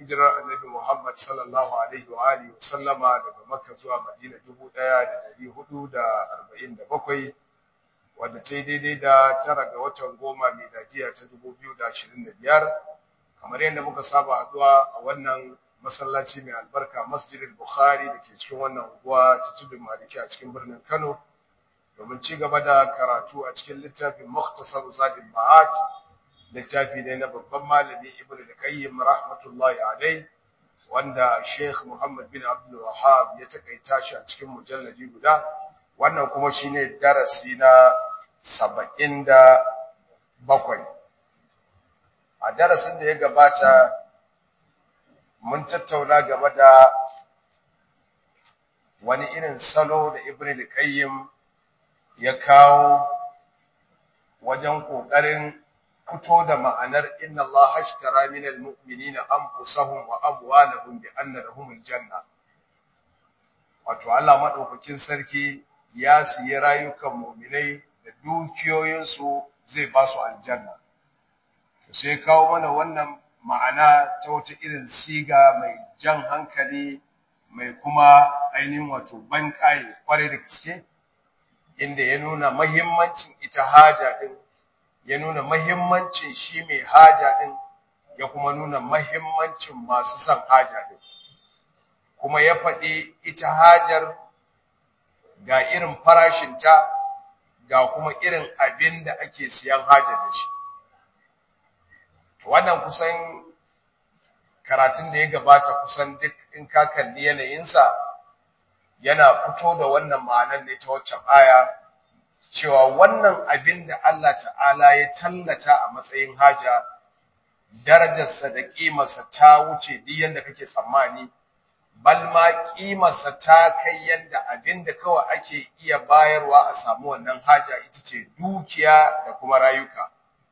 hijirar annabi Muhammad sallallahu alaihi wa alihi wa sallama daga Makka zuwa Madina 1447 wadda ta yi daidai da tara ga watan goma miladiya ta 2025 kamar yadda muka saba haduwa a wannan masallaci mai albarka Masjidil Bukhari da ke cikin wannan unguwa ta Tudun Maliki a cikin birnin Kano domin ci gaba da karatu a cikin littafin Mukhtasar Zadul Ma'ad littafi ne na babban malami Ibn al-Qayyim rahmatullahi alai wanda Sheikh Muhammad bin Abdul Wahhab ya takaita shi a cikin mujalladi guda wannan kuma shine darasi na 77 a darasin da ya gabata mun tattauna game da wani irin salo da Ibn al-Qayyim ya kawo wajen kokarin fito da ma'anar inna Allah ashtara minal mu'minina anfusahum wa amwalahum bi anna lahumul janna wato Allah madaukakin sarki ya siyi rayukan mu'minai da dukiyoyinsu zai ba su aljanna to sai kawo mana wannan ma'ana ta wata irin siga mai jan hankali mai kuma ainihin wato ban kai kwarai da gaske inda ya nuna mahimmancin ita haja din ya nuna mahimmancin shi mai haja din ya kuma nuna mahimmancin masu son haja din kuma ya faɗi ita hajar ga irin farashinta ga kuma irin abin da ake siyan hajar da shi wannan kusan karatun da ya gabata kusan duk in ka kalli yanayinsa yana fito da wannan ma'anar ne ta waccan aya cewa wannan abin da Allah ta'ala ya tallata a matsayin haja darajarsa da ƙimarsa ta wuce duk yanda kake tsammani bal ma ƙimarsa ta kai yanda abin da kawai ake iya bayarwa a samu wannan haja ita ce dukiya da kuma rayuka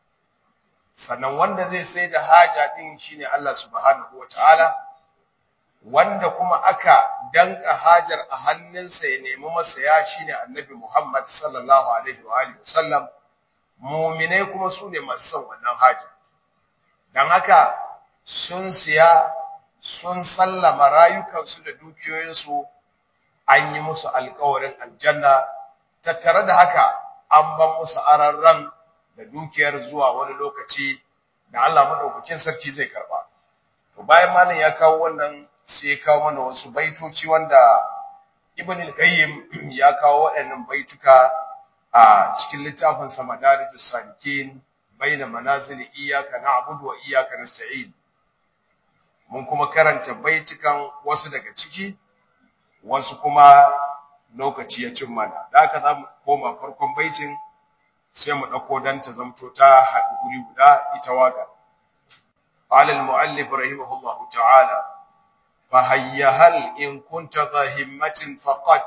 sannan wanda zai sai da haja din shine Allah subhanahu wataala wanda kuma aka danka hajar a hannunsa ya nemi masaya shine annabi Muhammad sallallahu alaihi wa alihi wasallam mu'minai kuma su ne masu son wannan haja dan haka sun siya sun sallama rayukansu da dukiyoyinsu an yi musu alƙawarin aljanna tattare da haka an ban musu ararran da dukiyar zuwa wani lokaci da Allah madaukakin sarki zai karba to bayan malam ya kawo wannan sai ya kawo mana wasu baitoci wanda Ibn al-Qayyim ya kawo waɗannan baituka a cikin littafin sa Madarijus Salikin baina manazil iyyaka na'budu wa iyyaka nasta'in mun kuma karanta baitukan wasu daga ciki wasu kuma lokaci ya cin mana da haka za mu koma farkon baitin sai mu ɗauko dan ta zamto ta haɗu guri guda ita waka qala al-mu'allif rahimahullahu ta'ala فهيا هل إن كنت ذا همة فقد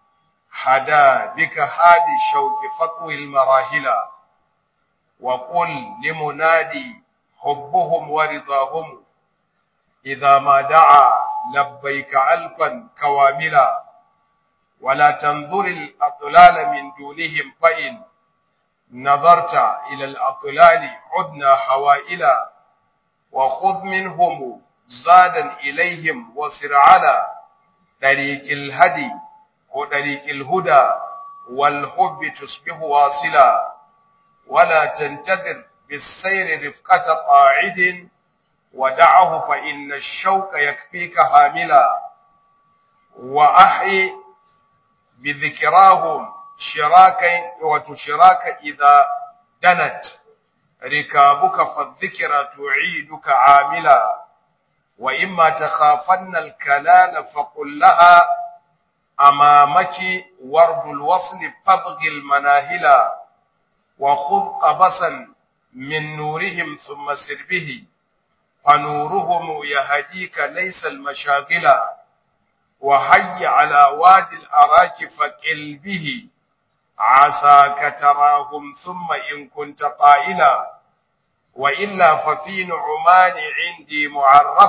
حدا بك هادي الشوق فطوي المراهلا وقل لمنادي حبهم ورضاهم إذا ما دعا لبيك ألفا كواملا ولا تنظر الأطلال من دونهم فإن نظرت إلى الأطلال عدنا حوائلا وخذ منهم زادا إليهم وسر على طريق الهدي وطريق الهدى والحب تصبح واصلا ولا تنتظر بالسير رفقة قاعد ودعه فإن الشوك يكفيك حاملا وأحي بذكراهم شراك وتشراك إذا دنت ركابك فالذكرى تعيدك عاملا وإما تخافن الكلال فقل لها أمامك ورد الوصل فابغ المناهلا وخذ قبسا من نورهم ثم سر به فنورهم يهديك ليس المشاغلا وهي على وادي الأراك فقل به عساك تراهم ثم إن كنت قائلا وإلا ففي نعمان عندي معرف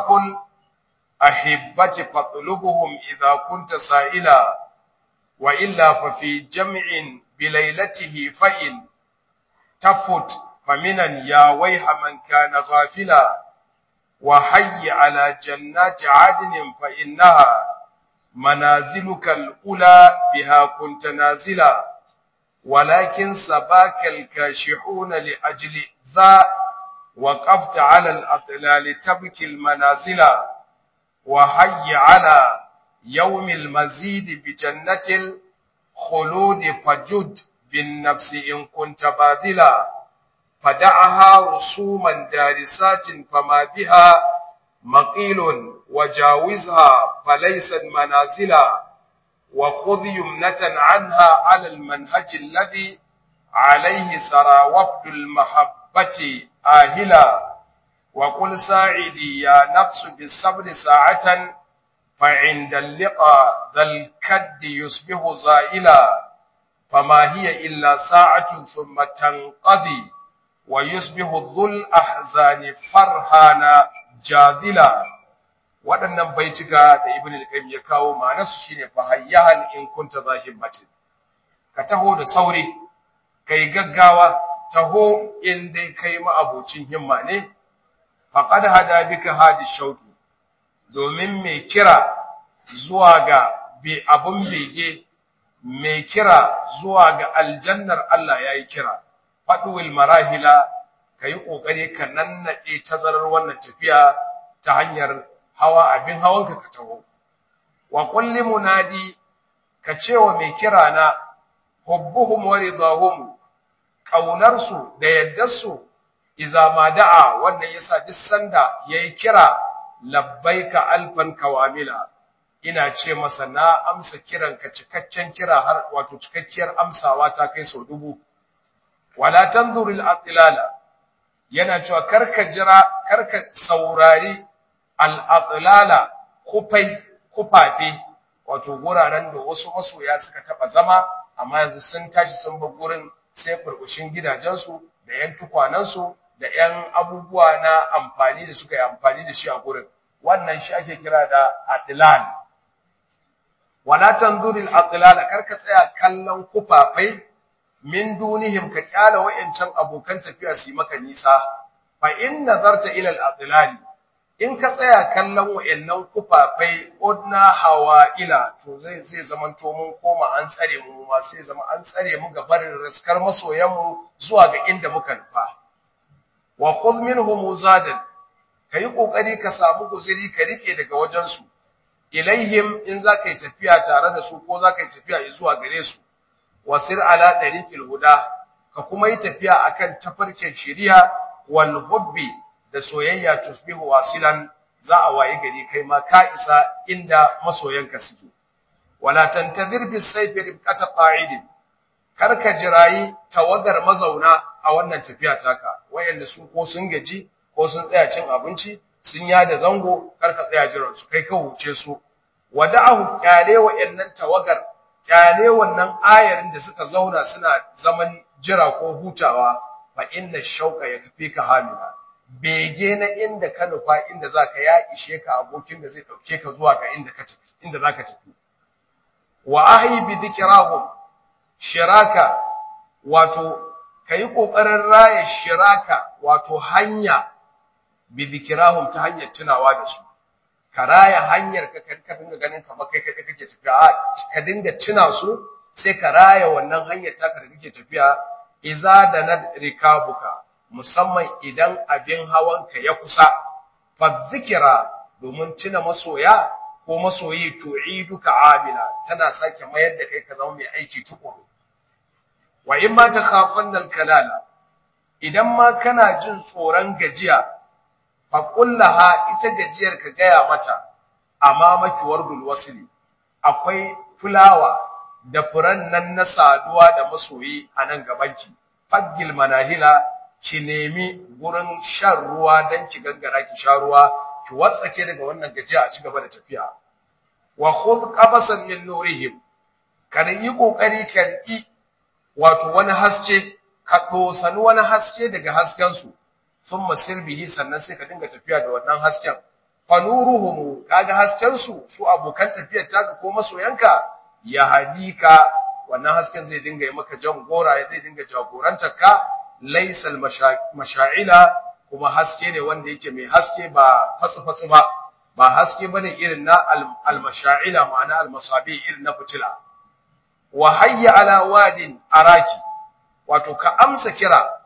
أحبة فاطلبهم إذا كنت سائلا وإلا ففي جمع بليلته فإن تفت فمنا يا ويح من كان غافلا وحي على جنات عدن فإنها منازلك الأولى بها كنت نازلا ولكن سباك الكاشحون لأجل ذا وقفت على الأطلال تبكي المنازل وحي على يوم المزيد بجنة الخلود فجد بالنفس إن كنت باذلا فدعها رسوما دارسات فما بها مقيل وجاوزها فليست منازلا وخذ يمنة عنها على المنهج الذي عليه سرى وفد المحبة آهلا وقل ساعدي يا نفس بالصبر ساعة فعند اللقاء ذا الكد يصبح زائلا فما هي إلا ساعة ثم تنقضي ويصبح ذو الأحزان فرحانا جاذلا waɗannan baituka da ibn al-qayyim ya kawo ma'anarsu shine fa hayyahan in kunta zahimmatin ka taho da sauri kai gaggawa taho in dai kai ma'abocin himma ne faqad hada bika hadi shauki domin mai kira zuwa ga bi abun bege mai kira zuwa ga aljannar Allah yayi kira fadwil marahila kai kokari ka nannade tazarar wannan tafiya ta hanyar hawa abin hawanka ka taho wa kulli munadi ka cewa mai kira na hubbuhum wa ridahum kaunarsu da yaddarsu iza ma da'a wannan yasa duk sanda yayi kira labbaika alfan kawamila ina ce masa na amsa kiran ka cikakken kira har wato cikakkiyar amsawa ta kai sau dubu wala tanzuril atlala yana cewa karka jira karka saurari al-atlala kufai kufafe wato guraren da wasu masoya suka taba zama amma yanzu sun tashi sun bar gurin sai burbushin gidajensu da yan tukwanansu da yan abubuwa na amfani da suka yi amfani da shi a gurin wannan shi ake kira da atlal wala tanzuril atlala karka tsaya kallon kufafai min dunihim ka kyala wayancan abokan tafiya su yi maka nisa fa in nazarta ila al-atlali in ka tsaya kallon wayannan kufafai odna hawa'ila to zai zai zaman to mun koma an tsare mu ma sai zama an tsare mu ga barin riskar masoyan mu zuwa ga inda muka nufa wa khudh minhum zadan kai kokari ka samu guzuri ka rike daga wajen su ilaihim in zaka yi tafiya tare da su ko zaka yi tafiya zuwa gare su wasir ala dariqil huda ka kuma yi tafiya akan tafarkin shari'a wal hubbi da soyayya tusbihu wasilan za a waye gari kai ma ka isa inda masoyanka suke wala tantazir bis sayfi ribqata qa'idin kar ka jirayi tawagar mazauna a wannan tafiya taka wayanda su ko sun gaji ko sun tsaya cin abinci sun yada zango kar ka tsaya jiran su kai ka huce su wada'ahu kyale wayannan tawagar kyale wannan ayarin da suka zauna suna zaman jira ko hutawa fa inna shauqa yakfika hamila bege na inda ka nufa inda zaka ya ishe ka abokin da zai dauke ka zuwa ga inda ka tafi inda zaka tafi wa ahi bi dhikrahum shiraka wato kai kokarin raya shiraka wato hanya bi dhikrahum ta hanyar tunawa da su ka raya hanyar ka ka dinga ganin kamar kai kai kake tafiya ka dinga tuna su sai ka raya wannan hanyar taka da kake tafiya iza da na rikabuka musamman idan abin hawanka ya kusa fa zikira domin tuna masoya ko masoyi tu'iduka amila tana sake mayar da kai ka zama mai aiki tukuru wa in ma takhafanna al-kalala idan ma kana jin tsoron gajiya fa kullaha ita gajiyar ka gaya mata amma maki wardul wasili akwai fulawa da furan nan na saduwa da masoyi a nan gabanki faggil manahila ki nemi gurin shan ruwa dan ki gangara ki sha ruwa ki watsake daga wannan gajiya a ci gaba da tafiya wa khudh qabasan min nurihim kada yi kokari ka riki wato wani haske ka dosani wani haske daga hasken su thumma sir bihi sannan sai ka dinga tafiya da wannan hasken fa nuruhum kaga hasken su su abokan tafiyar taka ko masoyanka ya hadika wannan hasken zai dinga yi maka jan gora zai dinga jagorantar ka laysal masha'ila kuma haske ne wanda yake mai haske ba fatsu-fatsu ba ba haske bane irin na al-masha'ila ma'ana al-masabi irin na fitila wa hayya ala wadin araki wato ka amsa kira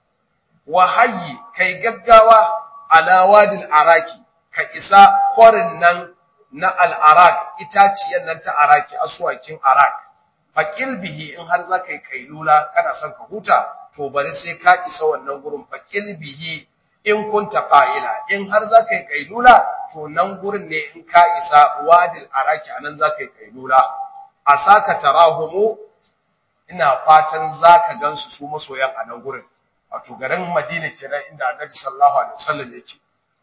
wa hayyi kai gaggawa ala wadil araki ka isa kwarin nan na al-arak itaciyar nan ta araki aswakin arak faqil bihi in har zaka yi kailula kana son ka huta to bari sai ka isa wannan gurin faqil bihi in kunta qa'ila in har zaka yi kailula to nan gurin ne in ka isa wadil araki anan zaka yi kailula asaka tarahumu ina fatan zaka gansu su masoyan a nan gurin wato garin Madina kenan inda Annabi sallallahu alaihi wasallam yake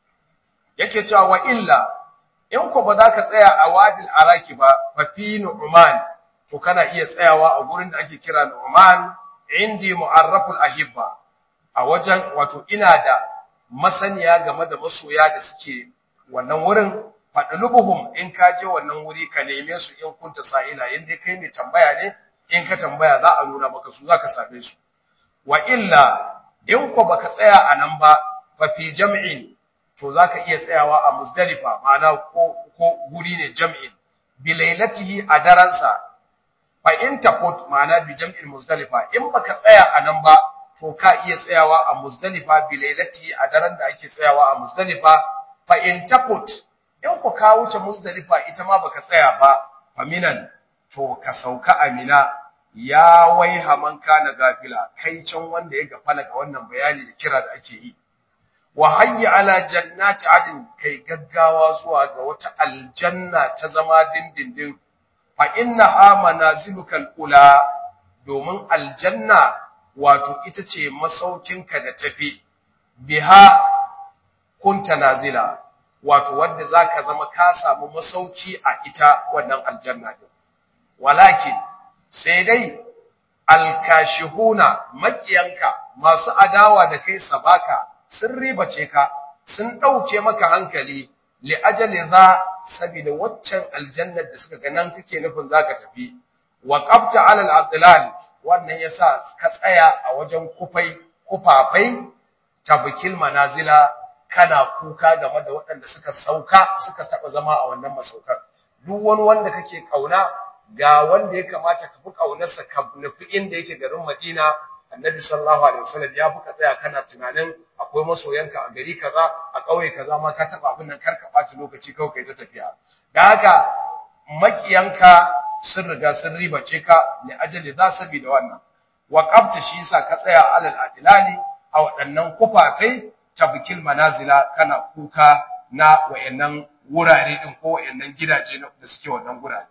yake cewa wa illa in ko ba za ka tsaya a wadil araki ba fa fi nu'man to kana iya tsayawa a gurin da ake kira nu'man indi mu'arraful ahibba a wajen wato ina da masaniya game da masoya da suke wannan wurin fadlubuhum in ka je wannan wuri ka neme su in kunta sa'ila in dai kai mai tambaya ne in ka tambaya za a nuna maka su zaka same su wa illa in ko baka tsaya a nan ba fa fi jam'in to zaka iya tsayawa a Muzdalifa ma'ana ko ko guri ne jam'in bi lailatihi a daransa fa in taqut ma'ana bi jam'in Muzdalifa in baka tsaya a nan ba to ka iya tsayawa a Muzdalifa bi lailatihi a daren da ake tsayawa a Muzdalifa fa in taqut in ku ka wuce Muzdalifa ita ma baka tsaya ba faminan to ka sauka amina ya waiha man kana gafila kai can wanda ya gafala ga wannan bayani da kira da ake yi wa hayya ala jannati adin kai gaggawa zuwa ga wata aljanna ta zama dindindin fa innaha manazilukal ula domin aljanna wato ita ce masaukinka da tafi biha kunta nazila wato wanda zaka zama ka samu masauki a ita wannan aljanna din walakin sai dai alkashihuna makiyanka masu adawa da kai sabaka sun ribace ka sun dauke maka hankali li ajali za saboda waccan aljannar da suka ga nan kake nufin zaka tafi wa qabta ala al-adlal wannan yasa ka tsaya a wajen kufai kufafai tabkil manazila kana kuka game da waɗanda suka sauka suka taba zama a wannan masaukar duk wani wanda kake kauna ga wanda ya kamata ka fi kaunarsa ka nufi inda yake garin Madina Annabi sallallahu alaihi wasallam ya fuka tsaya kana tunanin akwai masoyanka a gari kaza a ƙauye kaza ma ka taba abin nan karka ɓaci lokaci kawai kai ta tafiya da haka makiyanka sun riga sun ribace ka li ajali za saboda wannan waqafta shi yasa ka tsaya alal adilali a waɗannan kufafai tabkil manazila kana kuka na wayannan wurare din ko wayannan gidaje da suke wannan gurare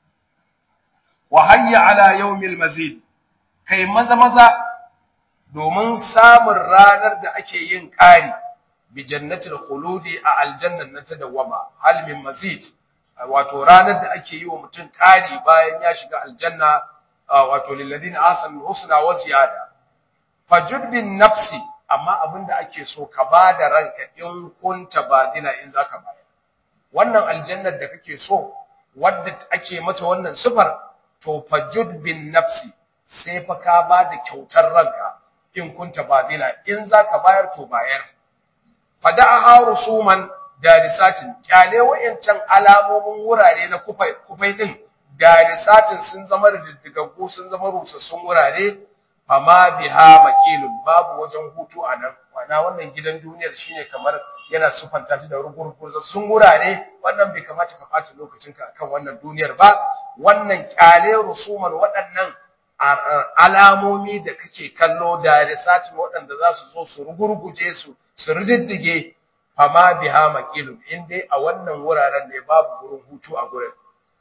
wa hayya ala yawmil mazid kai maza maza domin samun ranar da ake yin ƙari bi jannatil khuludi a aljannan na ta dawama hal min mazid wato ranar da ake yi wa mutum ƙari bayan ya shiga aljanna wato lil ladina ahsanu husna wa ziyada fajud bin nafsi amma abinda ake so ka bada ranka in kunta badila in zaka bayar wannan aljannar da kake so wadda ake mata wannan sifar to fajud bin nafsi sai fa ka bada kyautar ranka in kunta badila in zaka bayar to bayar fada'aha rusuman darisatin kyale wayancan alamomin wurare na kufai kufai din darisatin sun zama diddigaggu sun zama rusassun wurare fama biha maqilun babu wajen hutu anan wana wannan gidan duniyar shine kamar yana sufanta shi da rugurgurzassun wurare wannan bai kamata ka ɓata lokacinka akan wannan duniyar ba wannan kyale rusuman waɗannan alamomi da kake kallo da risatin waɗanda za su zo su rugurguje su su riddige fama biha maqilun in dai a wannan wuraren ne babu gurin hutu a gurin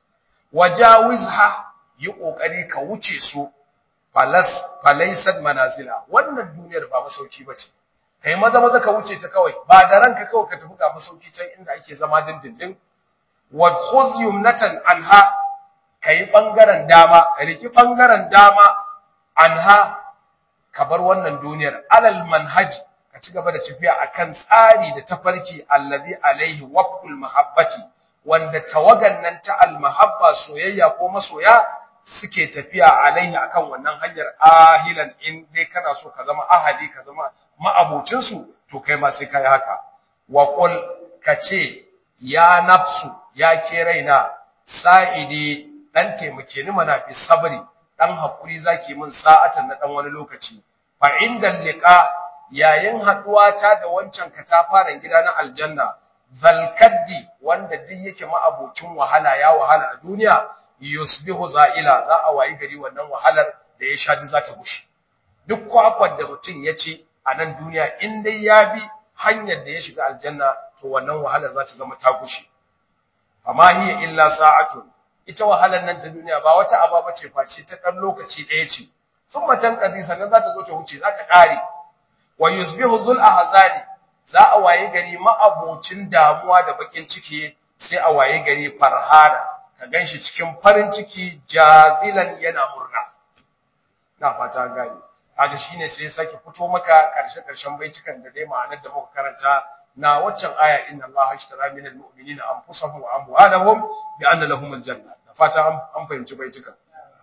wajawizha yi kokari ka wuce su falas falaysat manazila wannan duniyar ba masauki bace kai maza maza ka wuce ta kawai ba da ranka kawai ka tafi ga masauki can inda ake zama dindindin wa khuz yumnatan anha kai bangaren dama riki bangaren dama anha ka bar wannan duniyar alal manhaji ka ci gaba da tafiya akan tsari da tafarki allazi alaihi waqtul mahabbati wanda tawagan nan ta almahabba soyayya ko masoya suke tafiya alaihi akan wannan hanyar ahilan in dai kana so ka zama ahali ka zama ma'abucin su to kai ma sai kai haka wa qul kace ya nafsu ya ke raina sa'idi dan taimake ni mana bi sabri dan hakuri zaki min sa'atan na dan wani lokaci fa inda liqa yayin haduwa ta da wancan katafaren gida na aljanna zalkaddi wanda duk yake ma'abocin wahala ya wahala a duniya yusbihu za'ila za a wayi gari wannan wahalar da ya sha za ta gushe duk kwakwar da mutum ya ci a nan duniya in dai ya bi hanyar da ya shiga aljanna to wannan wahalar za ta zama ta gushe amma hiya illa sa'atun ita wahalar nan ta duniya ba wata aba bace face ta dan lokaci ɗaya ce sun matan kadi sannan za ta zo ta wuce za ta ƙare wa yusbihu zul ahzani za a waye gari ma'abocin damuwa da bakin ciki sai a waye gari farhana ka ganshi cikin farin ciki jazilan yana murna na fata gani kaga shine sai sake fito maka karshe karshen baitukan da dai ma'anar da muka karanta na waccan aya inna allaha ashtara minal mu'minina anfusahum wa amwalahum bi anna lahumul janna da fata an fahimci baitukan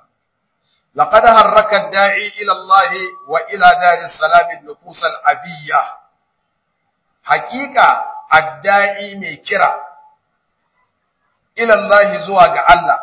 لقد حرك الداعي إلى الله وإلى دار السلام النفوس الأبية حقيقة الداعي ميكرا إلى الله زواج الله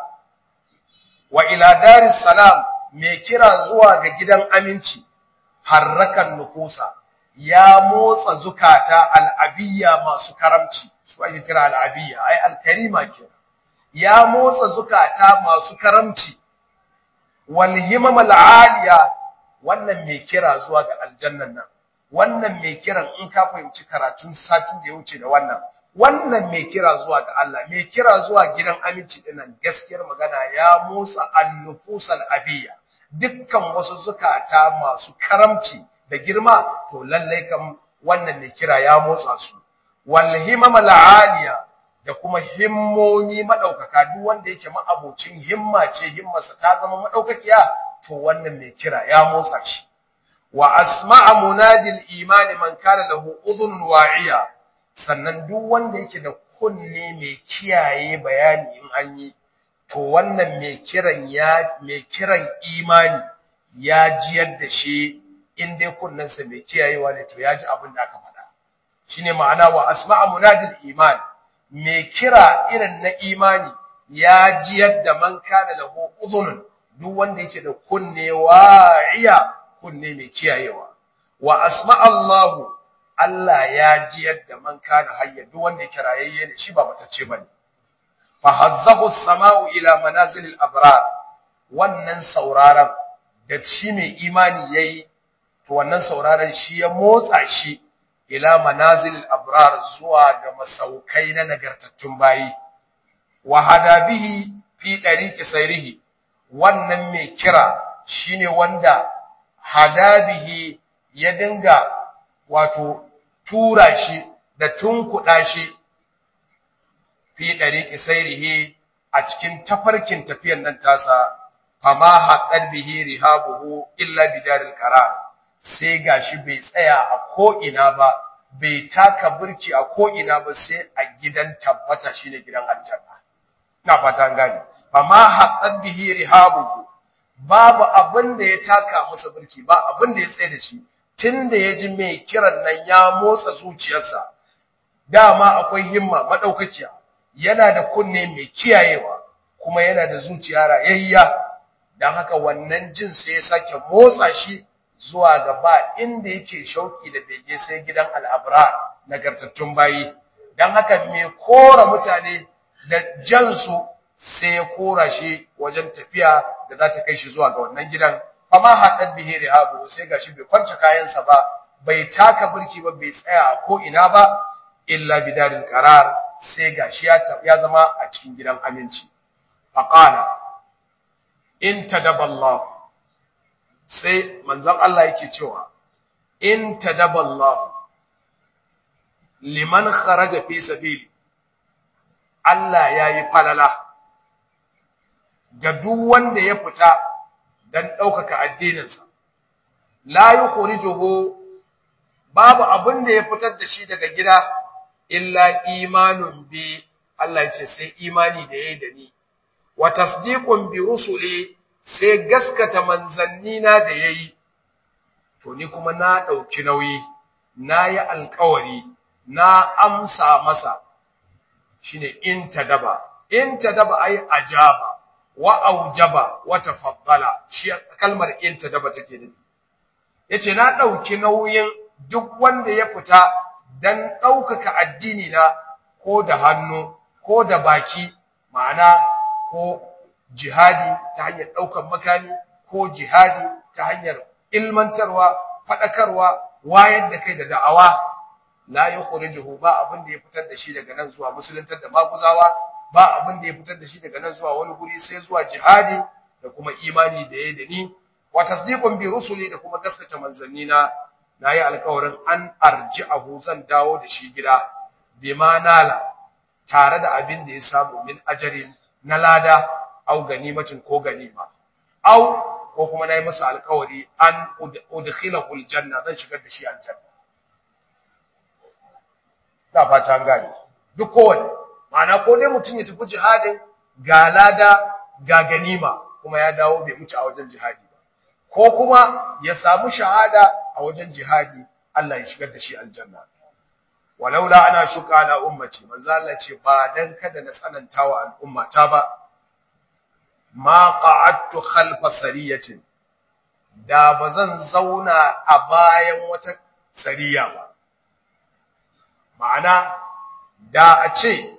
وإلى دار السلام ميكرا زواج جدا أمينتي حرك النفوس يا موسى زكاة الأبية ما سكرمتي سواء كرا الأبية أي الكريمة كرا يا موسى زكاة ما سكرمتي walhimam al'aliya wannan mai kira zuwa ga aljannan nan wannan mai kiran in ka fahimci karatun satin da ya wuce da wannan wannan mai kira zuwa ga Allah mai kira zuwa gidan aminci din nan gaskiyar magana ya motsa annufusal abiyya dukkan wasu zukata masu karamci da girma to lallai kam wannan mai kira ya motsa su walhimam al'aliya da kuma himmomi madaukaka duk wanda yake ma'abocin himma ce himmarsa ta zama madaukakiya to wannan mai kira ya motsa shi wa asma'a munadil imani man kana lahu udhun wa'iya sannan duk wanda yake da kunne mai kiyaye bayani in an yi to wannan mai kiran ya mai kiran imani ya jiyar da shi in dai kunnensa mai kiyayewa ne to ya ji abin da aka faɗa shine ma'ana wa asma'a munadil imani mai kira irin na imani ya ji yadda man kana lahu udhun duk wanda yake da kunne wa'iya kunne mai kiyayewa wa asma Allahu Allah ya ji yadda man kana hayya duk wanda yake rayayye ne shi ba matacce bane fa hazzahu as-sama'u ila manazilil abrar wannan sauraron da shi mai imani yayi to wannan sauraron shi ya motsa shi ila manazil abrar zuwa ga masaukai na nagartattun bayi wa hada bihi fi dariqi sayrihi wannan mai kira shine wanda hada bihi ya dinga wato tura shi da tunkuda shi fi dariqi sayrihi a cikin tafarkin tafiyar nan tasa fama haqqad bihi rihabuhu illa bidaril qarar sai gashi bai tsaya a ko'ina ba, bai taka burki a ko'ina ba sai a gidan tabbata shine gidan aljanna. Ina fata an gane, amma haɗar bihi rihabuhu babu abin da ya taka masa burki ba abin da ya tsaye da shi, tun da ya ji mai kiran nan ya motsa zuciyarsa, dama akwai himma maɗaukakiya, yana da kunne mai kiyayewa, kuma yana da zuciya rayayya, don haka wannan jin sai ya sake motsa shi zuwa gaba inda yake shauki da bege sai gidan al'abrar nagartattun bayi don haka mai kora mutane da jansu sai ya kora shi wajen tafiya da za ta kai shi zuwa ga wannan gidan amma haɗar bihe rihabu sai ga shi bai kwance kayansa ba bai taka birki ba bai tsaya a ko'ina ba illa bidarin karar sai ga shi ya zama a cikin gidan aminci faƙala in tadaballahu sai manzon Allah yake cewa in tadaballahu liman kharaja fi sabili Allah yayi falala ga duk wanda ya fita dan ɗaukaka addininsa la yukhrijuhu babu abin da ya fitar da shi daga gida illa imanun bi Allah ya ce sai imani da yayi da ni wa tasdiqun bi rusuli sai gaskata manzannina da yayi to ni kuma na dauki nauyi nayi alƙawari na amsa masa shine in tadaba in tadaba ai ajaba wa aujaba wa tafaddala shi kalmar in tadaba take nufi yace na dauki nauyin duk wanda ya fita dan daukaka addini na ko da hannu ko da baki ma'ana ko jihadi ta hanyar daukar makami ko jihadi ta hanyar ilmantarwa fadakarwa wayar da kai da da'awa la yukhrijuhu ba abin da ya fitar da shi daga nan zuwa musuluntar da maguzawa ba abin da ya fitar da shi daga nan zuwa wani guri sai zuwa jihadi da kuma imani da yayi da ni wa tasdiqun bi rusuli da kuma gaskata manzanni na nayi alƙawarin an arji'ahu zan dawo da shi gida bima nala tare da abin da ya samu min ajarin na lada au ganimatin ko ganima au ko kuma nayi masa alƙawari an udkhilahu aljanna zan shigar da shi aljanna da fata gane duk kowanne ma'ana ko dai mutum ya tafi jihadin ga lada ga ganima kuma ya dawo bai mutu a wajen jihadi ba ko kuma ya samu shahada a wajen jihadi Allah ya shigar da shi aljanna walaula ana shuka ala ummati manzo Allah ce ba dan kada na tsanantawa al'ummata ba ma qa'adtu khalfa sariyatin da bazan zauna a bayan wata sariya ba ma'ana da a ce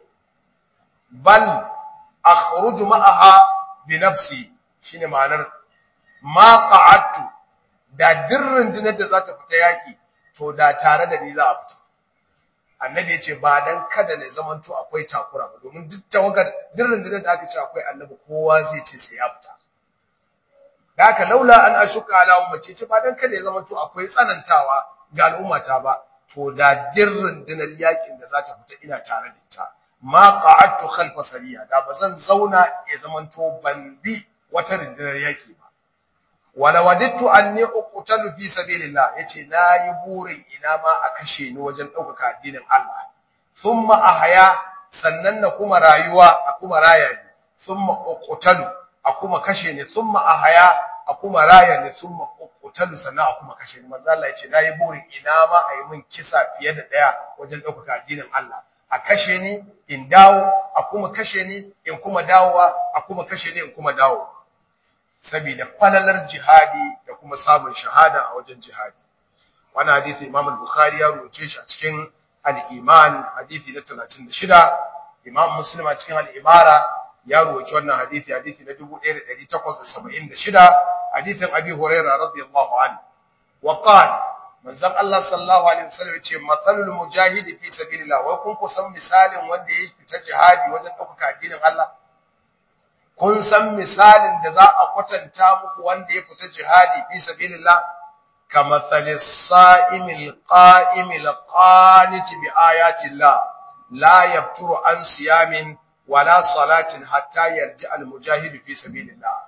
bal akhruju ma'aha bi nafsi shine ma'anar ma qa'adtu da dirrin dinar da za ta fita yaki to da tare da ni za a fita annabi ya ce ba dan kada ne zamanto akwai takura ba domin duk tawagar dirrin dinar da aka ce akwai annabi kowa zai ce sai ya fita da haka laula an ashuka ala ummati ce ba dan kada ya zamanto akwai tsanantawa ga al'ummata ba to da dirrin dinar yakin da za ta fita ina tare da ita ma qa'adtu khalfa sariya da bazan zauna ya zamanto ban bi wata rundunar yaki ba wala wadittu anni uqtalu fi sabilillah yace nayi burin ina ma a kashe ni wajen daukaka addinin Allah thumma ahya sannan na kuma rayuwa a kuma raya ni thumma uqtalu a kuma kashe ni thumma ahya a kuma raya ni thumma uqtalu sannan a kuma kashe ni manzo Allah yace nayi burin ina ma a yi min kisa fiye da daya wajen daukaka addinin Allah a kashe ni in dawo a kuma kashe ni in kuma dawowa a kuma kashe ni in kuma dawo saboda falalar jihadi da kuma samun shahada a wajen jihadi wannan hadisi Imam al-Bukhari ya rubuce shi a cikin al-Iman hadisi na 36 Imam Muslim a cikin al-Imara ya rubuce wannan hadisi hadisi na 1876 hadisin Abi Hurairah radiyallahu anhu wa qala manzon Allah sallallahu alaihi wasallam yace mathalul mujahidi fi sabilillah wai kun kusan misalin wanda ya fita jihadi wajen ɗaukaka addinin Allah kun san misalin da za a kwatanta muku wanda ya fita jihadi fi sabilillah kamathalis sa'imil qa'imil qaniti bi ayati Allah la yafturu an siyamin wala salatin hatta yarji al mujahid fi sabilillah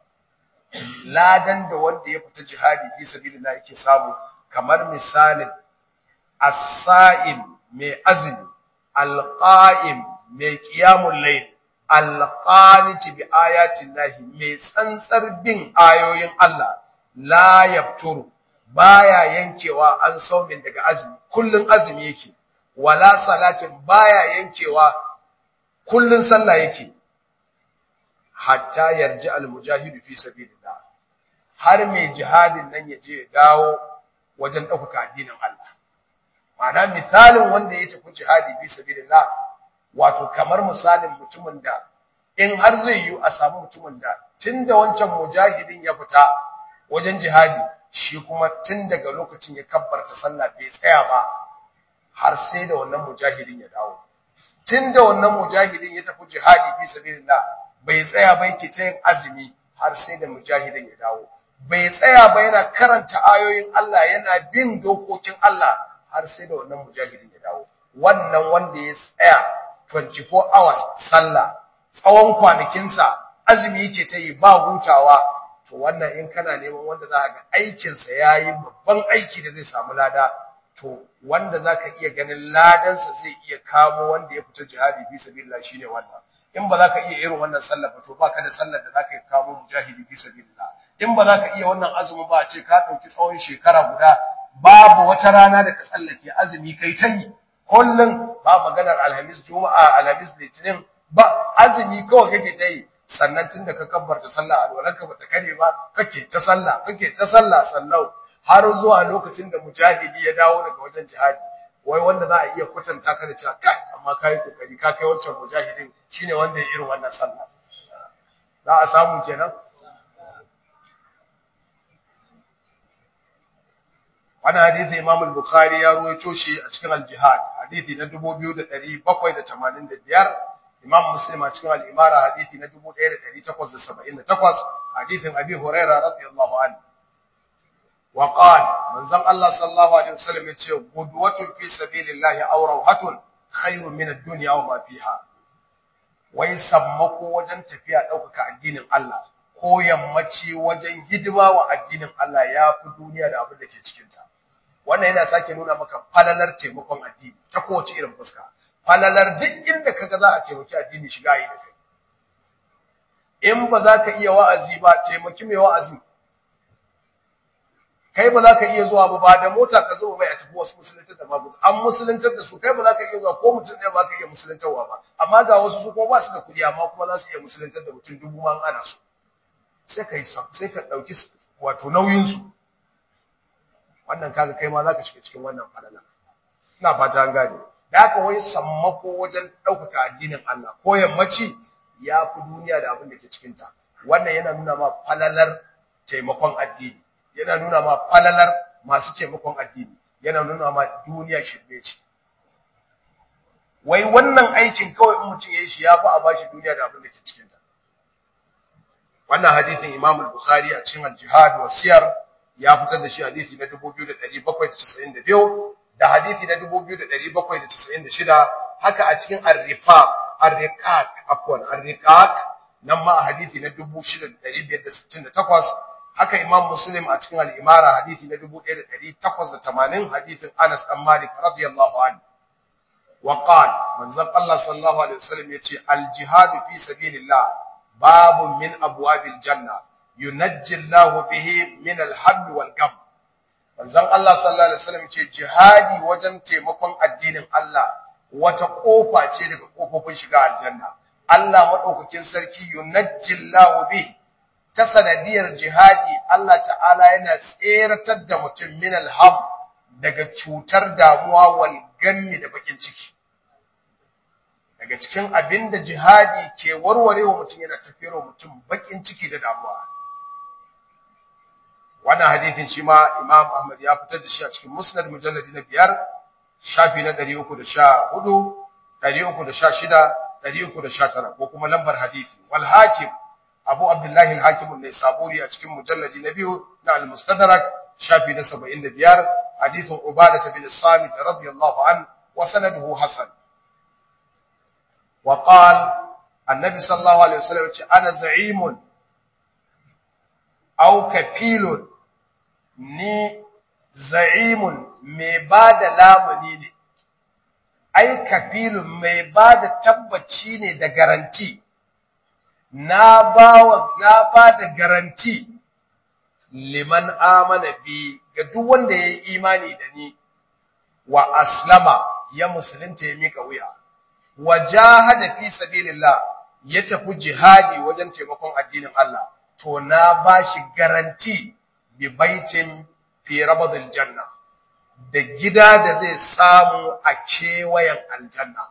ladan da wanda ya fita jihadi fi sabilillah yake samu kamar misalin as-sa'im mai azumi al-qa'im mai qiyamul layl al-qaniti bi ayatin lahi mai tsantsar bin ayoyin Allah la yafturu baya yankewa an saumin daga azumi kullun azumi yake wala salatin baya yankewa kullun sallah yake hatta yarji al-mujahidu fi sabilillah har mai jihadin nan ya je ya dawo wajen ɗaukaka addinin Allah. Ma'ana misalin wanda ya tafi jihadi bi sabilillah wato kamar misalin mutumin da in har zai yi a samu mutumin da tunda wancan mujahidin ya fita wajen jihadi shi kuma tun daga lokacin ya kabbarta sallah bai tsaya ba har sai da wannan mujahidin ya dawo. Tun da wannan mujahidin ya tafi jihadi bi sabilillah bai tsaya ba yake ta yin azumi har sai da mujahidin ya dawo. bai tsaya ba yana karanta ayoyin Allah yana bin dokokin Allah har sai da wannan mujahidin ya dawo wannan wanda ya tsaya 24 hours sallah tsawon kwanakinsa azumi yake ta yi ba hutawa to wannan in kana neman wanda za ga aikinsa ya yi babban aiki da zai samu lada to wanda za ka iya ganin ladansa zai iya kamo wanda ya fita jihadi fi sabilillah shine wannan in ba za ka iya irin wannan sallar ba to ba ka da sallar da za ka kamo mujahidi fi sabilillah in ba za ka iya wannan azumin ba a ce ka ɗauki tsawon shekara guda babu wata rana da ka tsallake azumi kai ta yi kullum ba maganar alhamis juma'a alhamis litinin ba azumi kawai kake ta yi sannan tunda ka kabbarta sallah alwalanka bata kare ba kake ta sallah kake ta sallah sallau har zuwa lokacin da mujahidi ya dawo daga wajen jihadi wai wanda za a iya kwatanta ka da cewa kai amma kai kokari ka kai wancan mujahidin shine wanda ya irin wannan sallah za a samu kenan wannan hadisi Imam al-Bukhari ya ruwaito shi a cikin al-Jihad hadisi na 2785 Imam Muslim a cikin al-Imara hadisi na 1878 hadisin Abi Hurairah radiyallahu anhu wa qala manzon Allah sallallahu alaihi wasallam yace gudwatun fi sabilillahi aw rawhatun khairun min ad-dunya wa ma fiha wai sammako wajen tafiya ɗaukaka addinin Allah ko yammaci wajen hidima wa addinin Allah ya fi duniya da abin da ke cikinta wannan yana sake nuna maka falalar taimakon addini ta kowace irin fuska falalar duk inda kaga za a taimaki addini shiga yi da kai in ba za ka iya wa'azi ba taimaki mai wa'azi kai ba za ka iya zuwa ba ba da mota ka zuba bai a tafi wasu musuluntar da babu an musuluntar da su kai ba za ka iya zuwa ko mutum ɗaya ba ka iya musuluntarwa ba amma ga wasu su kuma ba su da kuɗi amma kuma za su iya musuluntar da mutum dubu ma ana so sai ka yi sai ka ɗauki wato nauyinsu wannan kaga kai ma za ka shiga cikin wannan falala ina fata an gane da haka wai sammako wajen ɗaukaka addinin Allah ko yammaci ya fi duniya da abin da ke cikinta wannan yana nuna ma falalar taimakon addini yana nuna ma falalar masu taimakon addini yana nuna ma duniya shirme ce wai wannan aikin kawai in mutum yayi shi yafi a bashi duniya da abin da ke cikin ta wannan hadisin Imam al-Bukhari a cikin al-Jihad wa Siyar ya fitar da shi hadisi na 2792 da hadisi na 2796 haka a cikin ar-Rifaq ar-Riqaq afwan ar-Riqaq nan ma a hadisi na 6568 haka Imam Muslim a cikin al-Imara hadisi na 1880 hadisin Anas bin Malik radiyallahu anhu wa qala manzon Allah sallallahu alaihi wasallam yace al-jihad fi sabilillah babun min abwabil janna yunajji Allah bihi min al-hamm wal gam manzon Allah sallallahu alaihi wasallam yace jihadi wajen taimakon addinin Allah wata kofa ce daga kofofin shiga aljanna Allah madaukakin sarki yunajji Allah bihi ta sanadiyar jihadi Allah ta'ala yana tseratar da mutum min alham daga cutar damuwa wal gammi da bakin ciki daga cikin abinda jihadi ke warwarewa mutum yana tafiyar mutum bakin ciki da damuwa wannan hadithin shi ma Imam Ahmad ya fitar da shi a cikin Musnad mujalladi na biyar shafi na 314 316 319 ko kuma lambar hadisi wal hakim Abu Abdullahi al-Hakim an-Naisaburi a cikin mujalladi na biyu na al-Mustadrak shafi na 75 hadithun Ubadah bin Samit radiyallahu an wa sanaduhu hasan wa qala annabi sallallahu alaihi wasallam ce ana za'imun aw kafilun ni za'imun mai bada lamuni ne ai kafilun mai bada tabbaci ne da garanti na bawa na bada garanti liman amana bi ga duk wanda yayi imani da ni wa aslama ya musulunta ya mika wuya wa jahada fi sabilillah ya tafi jihadi wajen taimakon addinin Allah to na bashi garanti bi baitin fi rabadil janna da gida da zai samu a kewayen aljanna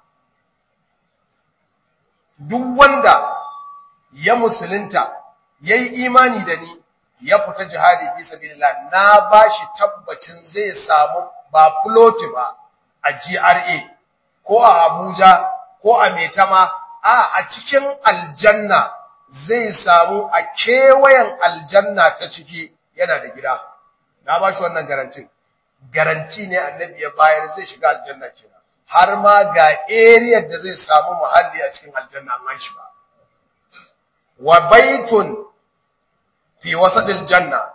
duk wanda ya musulunta yayi imani da ni ya fita jihadi fi sabilillah na bashi tabbacin zai samu ba floti ba a GRA ko a Abuja ko a Maitama a a cikin aljanna zai samu a kewayen aljanna ta ciki yana da gida na bashi wannan garantin garanti ne annabi ya bayar zai shiga aljanna kenan har ma ga area da zai samu muhalli a cikin aljanna an shiga wa baitun fi wasadil janna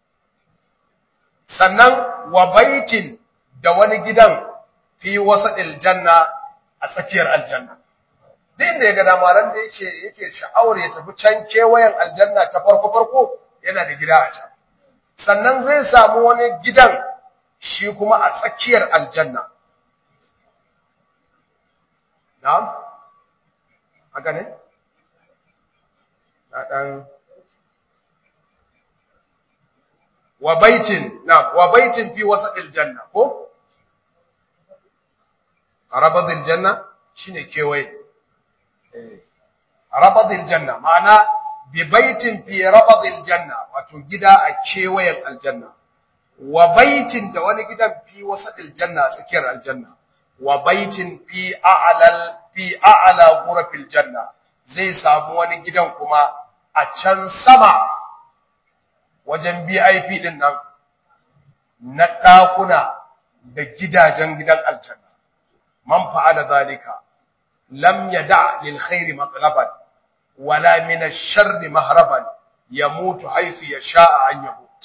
sannan wa baitin da wani gidan fi wasadil janna a tsakiyar aljanna din da ya ga damaran da yake yake sha'awar ya tafi can kewayen aljanna ta farko farko yana da gida a can sannan zai samu wani gidan shi kuma a tsakiyar aljanna na'am haka ne na dan wa baitin na'am wa baitin fi wasatil janna ko rabadil janna shine kewaye eh rabadil janna ma'ana bi baitin fi rabadil janna wato gida a kewayen aljanna wa baitin da wani gidan fi wasatil janna tsakiyar aljanna wa baitin fi a'lal fi a'la ghurafil janna zai samu wani gidan kuma a can sama wajen BIP din nan na ɗakuna da gidajen gidan aljanna man fa'ala zalika lam yada lil khairi matlaban wala min ash-sharri mahraban yamutu haythu yasha'a an yamut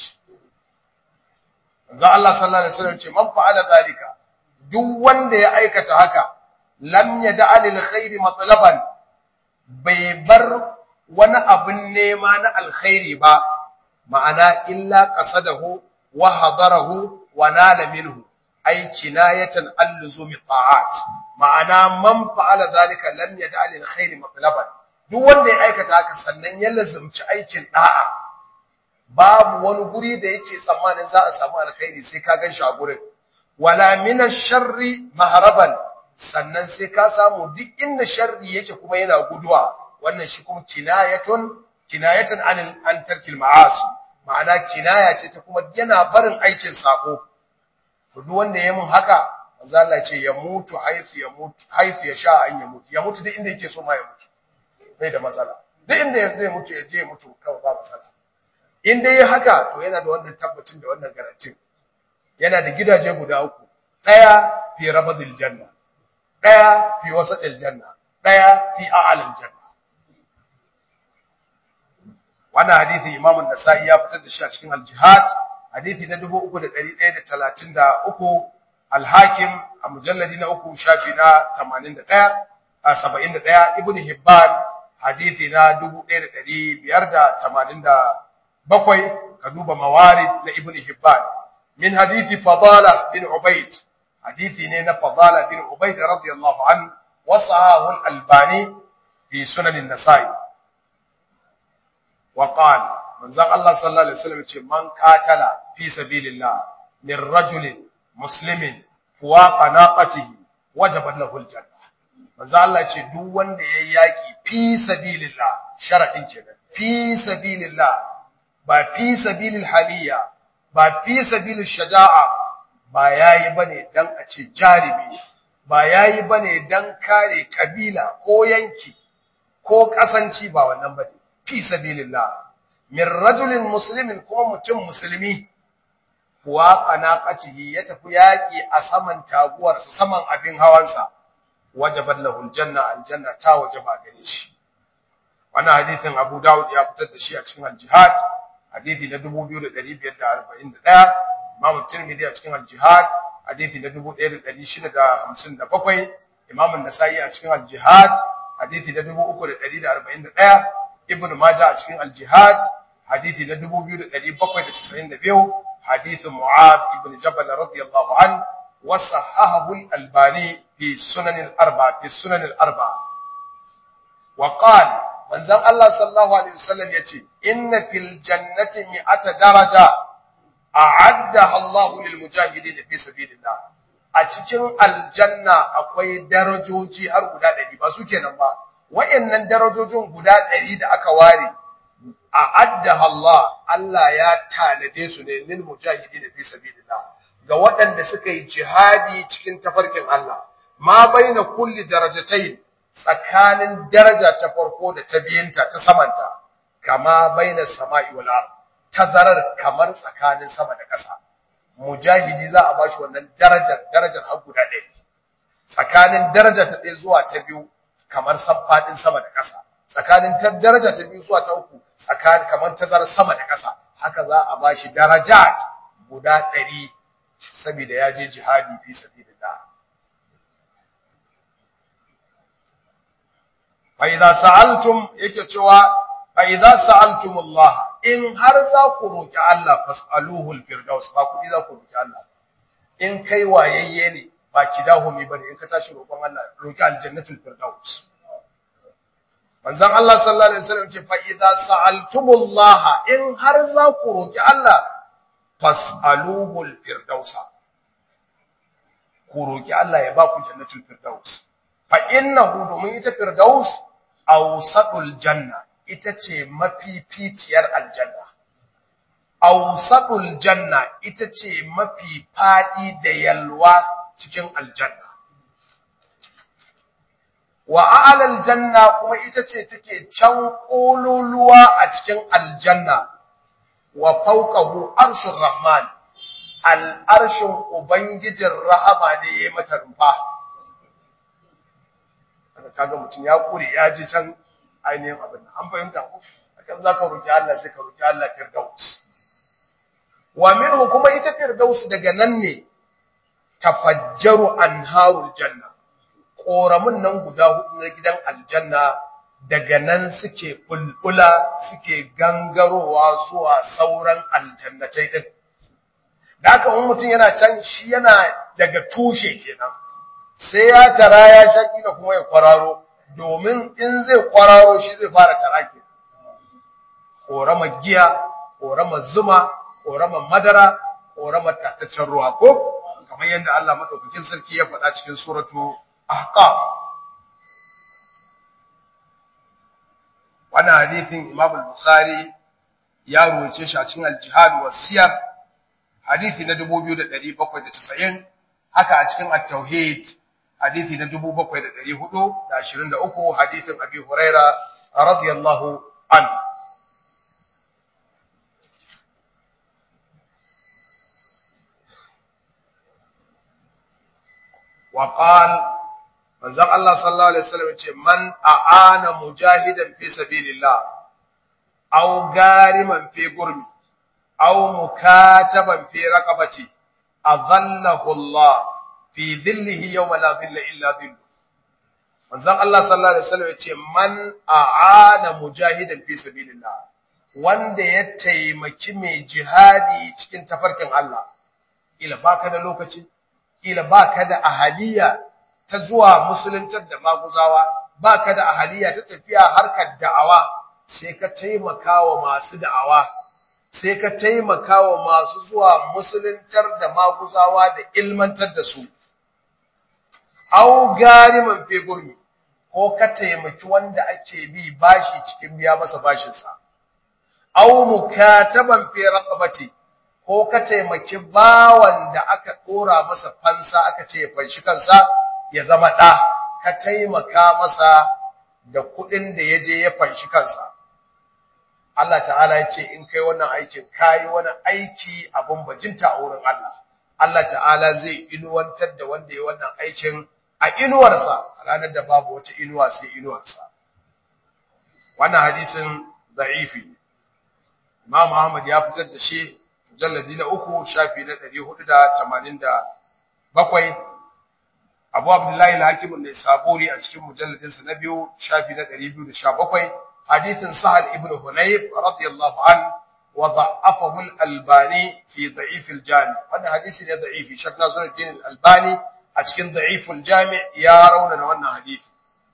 Manzo Allah sallallahu alaihi wasallam ce man fa'ala zalika duk wanda ya aikata haka lam yada lil khairi matlaban bai bar wani abin nema na alkhairi ba ma'ana illa qasadahu wa hadarahu wa nala minhu ay kinayatan alluzumi ta'at ma'ana man fa'ala zalika lam yada lil khairi matlaban duk wanda ya aikata haka sannan ya lazumci aikin da'a babu wani guri da yake tsammanin za a samu alkhairi sai ka gan shi a gurin wala min sharri maharaban sannan sai ka samu duk inda sharri yake kuma yana guduwa wannan shi kuma kinayatun kinayatan an an tarkil ma'asi ma'ana kinaya ce ta kuma yana barin aikin sako to duk wanda ya mun haka manzo Allah ce ya mutu haifu ya mutu haifu ya sha an ya mutu ya mutu duk inda yake so ma ya mutu bai da matsala duk inda zai mutu ya je ya mutu kawai ba matsala in dai haka to yana da wannan tabbacin da wannan garantin yana da gidaje guda uku daya fi rabadil janna daya fi wasadil janna daya fi a'alil janna wannan hadisi Imam an-Nasa'i ya fitar da shi a cikin al-Jihad hadisi na 3133 al-Hakim a mujalladi na uku shafi na 81 a 71 Ibn Hibban hadisi na 1587 ka duba mawarid na Ibn Hibban min hadisi Fadala bin Ubayd hadisi ne na Fadala bin Ubayd radiyallahu anhu wasahahu al-Albani fi sunan an-Nasa'i وقال من زغ الله صلى الله عليه وسلم من قاتل في سبيل الله من رجل مسلم فواق ناقته وجب له الجنة من زغ الله ce duk wanda yayi yaki fi sabilillah sharadin kenan fi sabilillah ba fi sabilil haliya ba fi sabilil shaja'a ba yayi bane dan a ce jarimi ba yayi bane dan kare kabila ko yanki ko kasanci ba wannan bane fi sabilillah min rajulin muslimin kuma mutum musulmi kuwa qanaqatihi ya tafi yaki a saman taguwarsa saman abin hawansa wajabat lahu aljanna aljanna ta wajaba gare shi wannan hadisin Abu Dawud ya fitar da shi a cikin al-Jihad hadisi na 2541 Imam Tirmidhi a cikin al-Jihad hadisi na 1657 Imam An-Nasa'i a cikin al-Jihad hadisi na 3141 Ibn Majah a cikin Al-Jihad hadisi na 2792 hadisi Mu'adh ibn Jabal radiyallahu an wa sahahahu al-Albani fi Sunan al-Arba fi Sunan al-Arba wa qala manzon Allah sallallahu alaihi wasallam yace inna fil jannati mi'ata daraja a'addaha Allah lil mujahidin fi sabilillah a cikin aljanna akwai darajoji har guda 100 ba su kenan ba wayannan darajojin guda ɗari da aka ware a addaha Allah Allah ya tanade su ne lil mujahidin fi sabilillah ga waɗanda suka yi jihadi cikin tafarkin Allah ma baina kulli darajatayn tsakanin daraja ta farko da ta biyinta ta samanta kama baina sama'i wal ard tazarar kamar tsakanin sama da ƙasa mujahidi za a bashi wannan darajar darajar har guda ɗaya tsakanin daraja ta ɗaya zuwa ta biyu kamar faɗin sama da ƙasa tsakanin ta daraja ta biyu zuwa ta uku tsakanin kamar tazarar sama da ƙasa haka za a bashi darajat guda ɗari saboda ya je jihadi fi sabilillah fa idza sa'altum yake cewa fa idza sa'altum Allah in har za ku roki Allah fas'aluhu al-firdaus ba ku za ku roki Allah in kai wayayye ne ba kidahumi bane in ka tashi roƙon Allah roki aljannatul firdaus manzon Allah sallallahu alaihi wasallam ce fa idza sa'altumullaha in har za ku roki Allah fas'aluhul firdausa ku roki Allah ya ba ku jannatul firdaus fa innahu domin ita firdaus awsatul janna ita ce mafificiyar aljanna awsatul janna ita ce mafi fadi da yalwa cikin aljanna wa a'lal janna kuma ita ce take can kololuwa a cikin aljanna wa fawqahu arshur rahman al arshin ubangijin rahama ne yayi mata rumfa kaga mutum ya kure ya ji can ainihin abin nan an fahimta ko akan zaka roki Allah sai ka roki Allah firdaus wa minhu kuma ita firdaus daga nan ne tafajjaru anharul janna koramun nan guda hudu na gidan aljanna daga nan suke bulbula suke gangarowa zuwa sauran aljannatai din da haka wani mutum yana can shi yana daga tushe kenan sai ya tara ya shaki da kuma ya kwararo domin in zai kwararo shi zai fara tara ke korama giya korama zuma korama madara korama tataccen ruwa ko kamar yadda Allah madaukakin sarki ya faɗa cikin suratu ahqaf wannan hadithin Imam al-Bukhari ya ruwace shi a cikin al-Jihad wa Siyar hadithi na 2790 haka a cikin at-Tauhid hadithi na 7423 hadithin Abi Huraira radiyallahu anhu وقال manzon Allah sallallahu alaihi wasallam yace man aana mujahidan fi sabilillah aw gariman fi gurmi aw mukataban fi raqabati adhallahu Allah fi dhillihi yawma la dhilla illa dhillu manzon Allah sallallahu alaihi wasallam yace man aana mujahidan fi sabilillah wanda ya taimaki mai jihadi cikin tafarkin Allah ila baka da lokaci ila baka da ahaliya ta zuwa musuluntar da maguzawa baka da ahaliya ta tafiya harkar da'awa sai ka taimaka wa masu da'awa sai ka taimaka wa masu zuwa musuluntar da maguzawa da ilmantar da su au gariman fe gurmi ko ka taimaki wanda ake bi bashi cikin biya masa bashinsa au mukataban fi raqabati ko ka taimaki bawan da aka dora masa fansa aka ce ya fanshi kansa ya zama ɗa ka taimaka masa da kuɗin da ya je ya fanshi kansa. Allah ta'ala ya ce in kai wannan aikin kayi wani aiki abin bajinta a wurin Allah. Allah ta'ala zai inuwantar da wanda ya wannan aikin a inuwarsa a ranar da babu wata inuwa sai inuwarsa. Wannan hadisin da'ifi ne. Imam Muhammad ya fitar da shi mujalladi na uku shafi na ɗari hudu da tamanin da bakwai Abu Abdullahi al-Hakim ne saburi a cikin mujalladinsa na biyu shafi na 217 hadithin Sahal ibn Hunayf radiyallahu an wa da'afahu al-Albani fi da'if al-Jami wannan hadisi ne da'ifi Sheikh Nasiruddin al-Albani a cikin da'if al-Jami ya rauna da wannan hadisi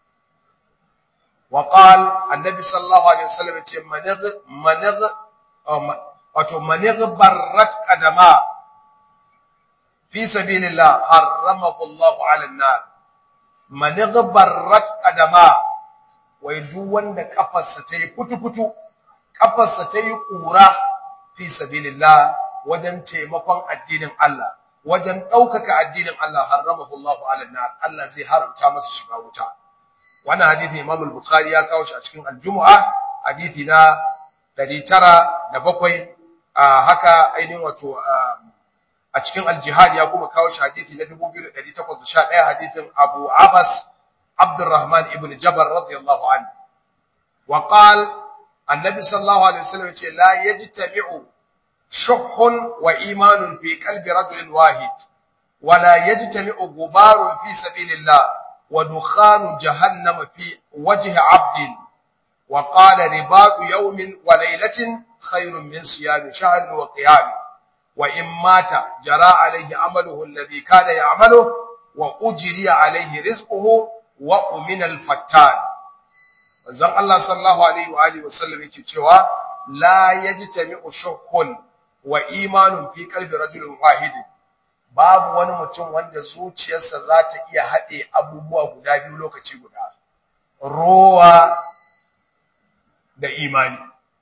wa qala annabi sallallahu alaihi wasallam ya ce manigh manigh wato manigh barrat qadama fi sabilillah harramahu Allah 'ala an-nar man ghabarrat qadama wai duk wanda kafarsa tayi futu-futu kafarsa tayi kura fi sabilillah wajen taimakon addinin Allah wajen daukaka addinin Allah harramahu Allah 'ala an-nar Allah zai haramta masa shiga wuta wannan hadisi Imam al-Bukhari ya kawo shi a cikin al-Jumu'ah hadisi na 907 haka ainihin wato a cikin al-jihad ya kuma kawo shi hadisi na 2811 hadisin Abu Abbas Abdurrahman ibn Jabal radiyallahu anhu wa qala annabi sallallahu alaihi wasallam yace la yajtami'u shuhun wa imanun fi qalbi rajulin wahid wa la yajtami'u gubarun fi sabilillah wa dukhanu jahannam fi wajhi 'abdin wa qala ribatu yawmin wa laylatin khairun min siyami shahrin wa qiyam wa in mata jara alaihi amaluhu alladhi kana ya'malu wa ujriya alaihi rizquhu wa umina al-fattan manzon Allah sallallahu alaihi wa alihi wasallam yake cewa la yajtami'u shuhun wa imanun fi qalbi rajulin wahidin babu wani mutum wanda zuciyarsa za ta iya haɗe abubuwa guda biyu lokaci guda rowa da imani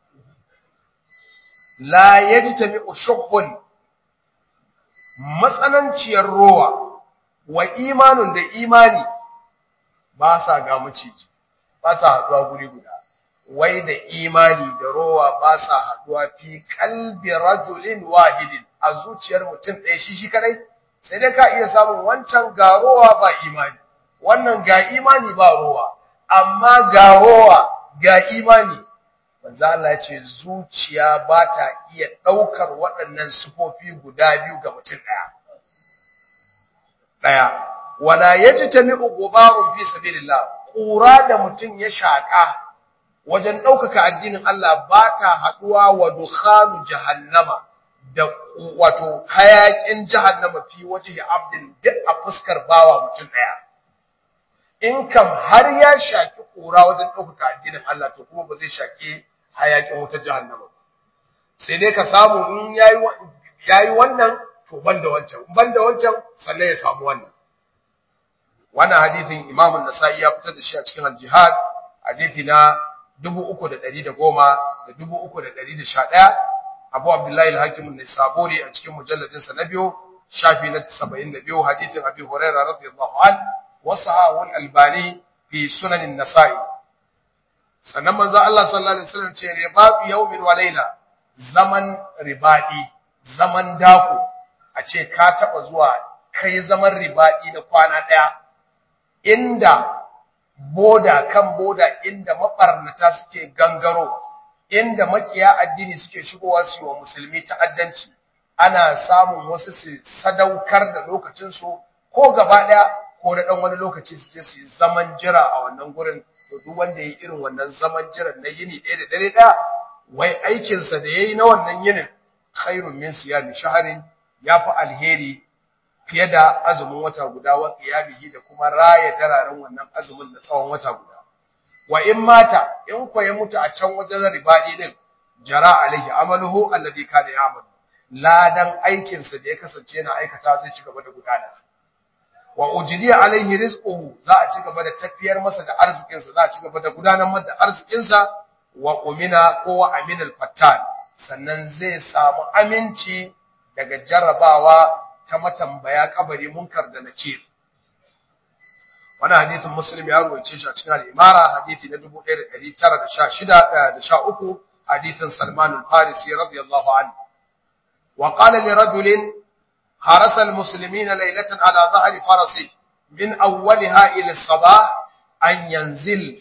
la yajtami'u shuhun matsananciyar rowa wa imanun da imani ba sa ga maciji ba sa haɗuwa guri guda wai da imani da rowa ba sa haɗuwa fi kalbi rajulin wahidin a zuciyar mutum ɗaya shi shi kadai sai dai ka iya samun wancan ga rowa ba imani wannan ga imani ba rowa amma ga rowa ga imani manzo Allah ya ce zuciya ba ta iya ɗaukar waɗannan sufofi guda biyu ga mutum ɗaya ɗaya wala yajtami'u ghubarun fi sabilillah ƙura da mutum ya shaƙa wajen ɗaukaka addinin Allah ba ta haɗuwa wa dukhanu jahannama da wato hayaƙin jahannama fi wajhi abdin duk a fuskar bawa mutum ɗaya in kam har ya shaki ƙura wajen ɗaukaka addinin Allah to kuma ba zai shaki hayaƙin wutar jahannama ba sai dai ka samu in yayi yayi wannan to banda wancan banda wancan sannan ya samu wannan wannan hadithin Imam an-Nasa'i ya fitar da shi a cikin al-Jihad hadithi na 3110 da 3111 Abu Abdullahi al-Hakim an-Nisaburi a cikin mujalladin sa na biyu shafi na 72 hadithin Abi Hurairah radiyallahu an wa sahahu al-Albani fi sunan an-Nasa'i sannan manzo Allah sallallahu alaihi wasallam ce ribatu yawmin wa layla zaman ribadi zaman dako a ce ka taba zuwa kai zaman ribadi na kwana daya inda boda kan boda inda mabarnata suke gangaro inda makiya addini suke shigowa su wa musulmi ta'addanci ana samun wasu su sadaukar da lokacin su ko gaba daya ko na dan wani lokaci su je su zaman jira a wannan gurin to duk wanda yayi irin wannan zaman jiran na yini ɗaya da dare ɗaya wai aikin sa da yayi na wannan yinin khairun min siyami shahrin yafi alheri fiye da azumin wata guda wa qiyamihi da kuma raya dararen wannan azumin da tsawon wata guda wa in mata in ko ya mutu a can wajen ribadi din jara alaihi amaluhu alladhi kana ya'mal ladan aikin sa da ya kasance yana aikata zai ci gaba da gudana wa ujriya alaihi rizquhu za a ci gaba da tafiyar masa da arzikin sa za a ci gaba da gudanar masa da arzikin sa wa umina ko wa aminal fattan sannan zai samu aminci daga jarrabawa ta matambaya kabari munkar da nakir wani hadisin muslim ya ruwaice shi a cikin al-imara hadisi na 1916 da 13 hadisin salman al-farisi radiyallahu anhu wa qala li rajulin harasa al-muslimina laylatan ala dhahri farasi min awwaliha ila as-sabah an yanzil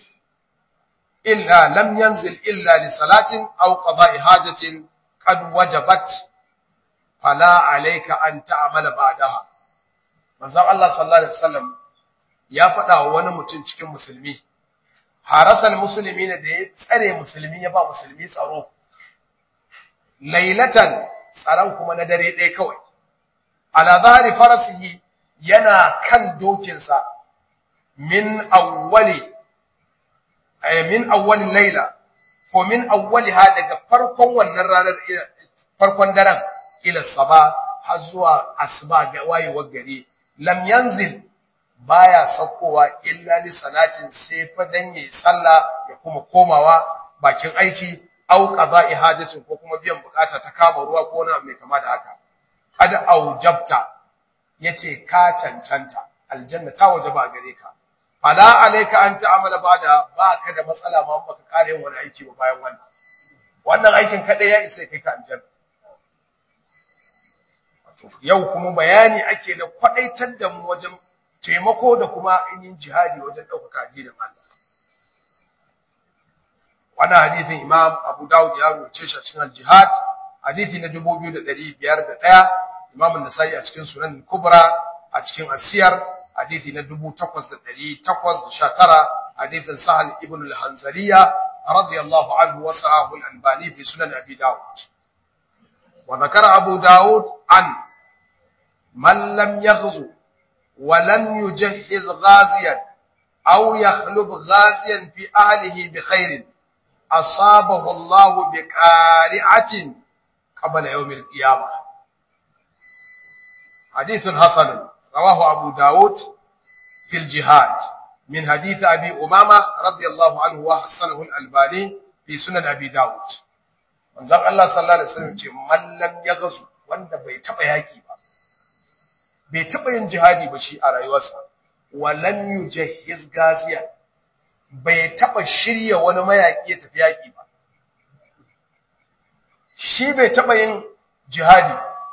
illa lam yanzil illa li salatin aw qada'i hajatin qad wajabat fala alayka an ta'mala ba'daha manzon Allah sallallahu alaihi wasallam ya faɗa wa wani mutum cikin musulmi harasal musulmi ne da ya tsare musulmi ya ba musulmi tsaro lailatan tsaron kuma na dare ɗaya kawai ala zahari farasihi yana kan dokinsa min awwali ay min awwali laila ko min awwaliha daga farkon wannan ranar farkon daren ila saba har zuwa asuba ga wayewar gari lam yanzil baya saukowa illa li salatin sai fa dan yayi sallah ya kuma komawa bakin aiki au qada'i hajatin ko kuma biyan bukata ta kama ruwa ko na mai kama da haka qad aujabta yace ka cancanta aljanna ta wajaba gare ka fala alayka an ta'amala bada baka da matsala ma baka kare yin wani aiki ba bayan wannan wannan aikin kadai ya isa kai ka aljanna yau kuma bayani ake da kwadaitar da mu wajen taimako da kuma yin jihadi wajen ɗaukaka addinin Allah. Wannan hadithin Imam Abu Dawud ya rubuce shi a cikin al-Jihad, hadithi na 2501, Imam An-Nasa'i a cikin Sunan Kubra, a cikin Asiyar, hadithi na 8819, hadithin Sahal ibn al-Hanzaliya radiyallahu anhu wa sahahu al-Albani fi Sunan Abi Dawud. wa zakara abu daud an man lam yaghzu wa lam yujahhiz ghaziyan aw yakhlub ghaziyan fi ahlihi bi khairin asabahu Allah bi qari'atin qabla yawm al-qiyamah hadithun hasan rawahu abu daud في الجهاد من حديث أبي أمامة رضي الله عنه وحسنه الألباني في سنن أبي داود manzon Allah sallallahu alaihi wasallam ce mallam ya gazu wanda bai taba yaki ba bai taba yin jihadi ba shi a rayuwarsa walam yujahhiz gaziyan bai taba shirya wani mayaki ya tafi yaki ba shi bai taba yin jihadi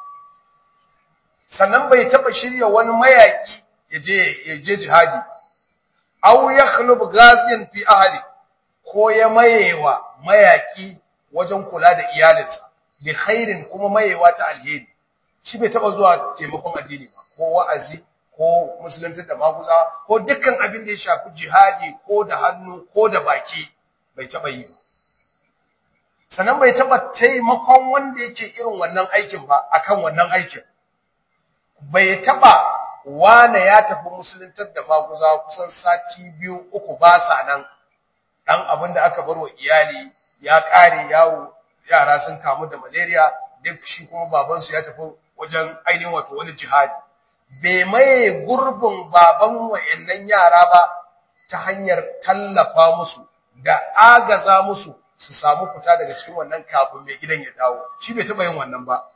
sannan bai taba shirya wani mayaki ya je jihadi aw yakhlub ghaziyan fi ahli ko ya mayewa mayaki wajen kula da iyalinsa bi khairin kuma mayewa ta alheri shi bai taba zuwa taimakon addini ba ko wa'azi ko musulunta da maguza ko dukkan abin da ya shafi jihadi ko da hannu ko da baki bai taba yi ba sannan bai taba taimakon wanda yake irin wannan aikin ba akan wannan aikin bai taba wane ya tafi musuluntar da maguza kusan sati biyu uku ba sa nan dan abin da aka barwa iyali ya kare yawo yara sun kamu da malaria duk shi kuma babansu ya tafi wajen ainihin wato wani jihadi bai maye gurbin baban wayannan yara ba ta hanyar tallafa musu da agaza musu su samu fita daga cikin wannan kafin mai gidan ya dawo shi bai taba yin wannan ba